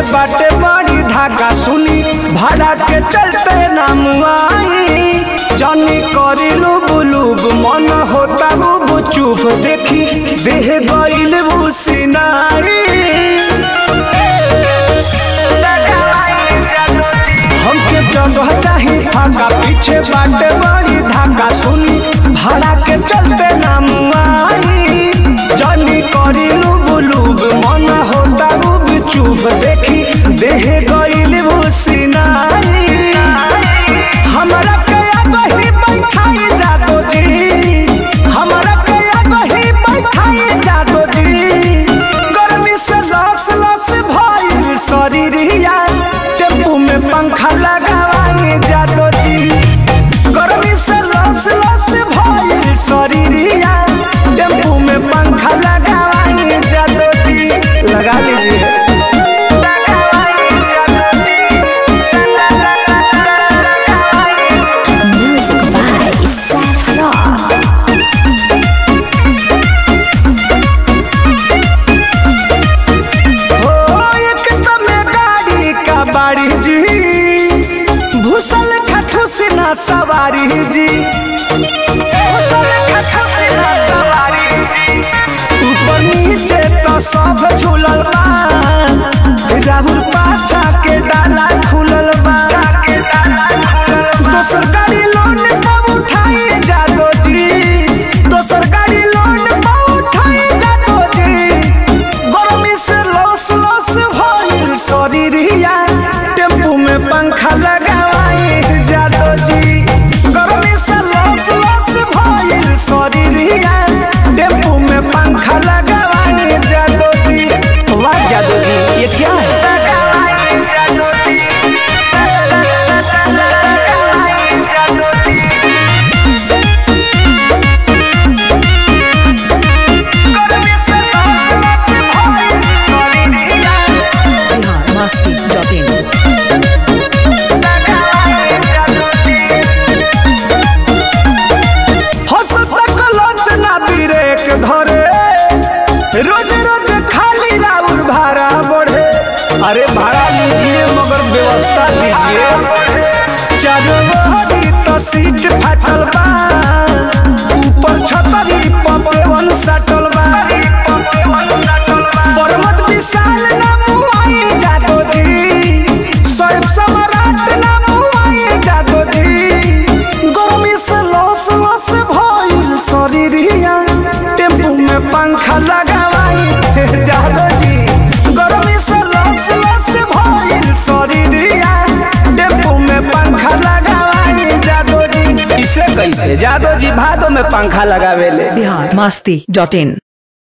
पीछे बाटे बड़ी धाका सुनी भाड़ा के चलते नाम आई जानी करी लुब लुब मन होता बुब चुप देखी देह गईल बुसिनाई हमके जगह चाही फाका पीछे बाटे बड़ी धाका सुनी भाड़ा के चलते नाम आई जानी करी लुब लुब मन होता बुब चुप देखी देह गईल बुसिनाई हमरा कया गही बैठाई जातो जी हमरा कया गही बैठाई जातो जी गर्मी से लस लस भइल शरीरिया टेम्पू में पंखा लगावाई जातो जी गर्मी से लस लस भइल शरीरिया टेम्पू में पंखा लगावाई जातो जी लगा लीजिए Music by Seth Rock. हो एक तमे गाड़ी का बाड़ी जी भूसल खठू से ना सवारी जी भूसल खठू से ना सवारी जी ऊपर नीचे तो सब झूलल बा राहुल पाछा के डाला खुलल बा दोसर गाड़ी लोन पे उठाई जादो जी दोसर गाड़ी लोन पे उठाई जादो जी गर्मी से लस लस भइल शरीरिया टेम्पू में पंखा लगावाई जादो जी गर्मी से लस लस भइल शरीरिया टेम्पू में पंखा लगावाई जादो जी वाह जादो जी ये क्या है biharmasti.in हंसता कलोचना ब्रेक धरे रोज रोज खाली राउर भाड़ा बढ़े अरे भाड़ा लीजिए मगर व्यवस्था दीजिए चारों बहरी तो सीट फाटल बा ऊपर छतरी पपवन सटल बा पर्वत विशाल ना मुआई जातो जी स्वयं सम्राट ना मुआई जातो जी गर्मी से लस लस भइल शरीरिया टेम्पू में पंखा लगावाई जादो जी गर्मी से लस लस भइल शरीरिया टेम्पू में पंखा लगावाई जादो जी इसे कैसे जादो जी भादो में पंखा लगावेले biharmasti.in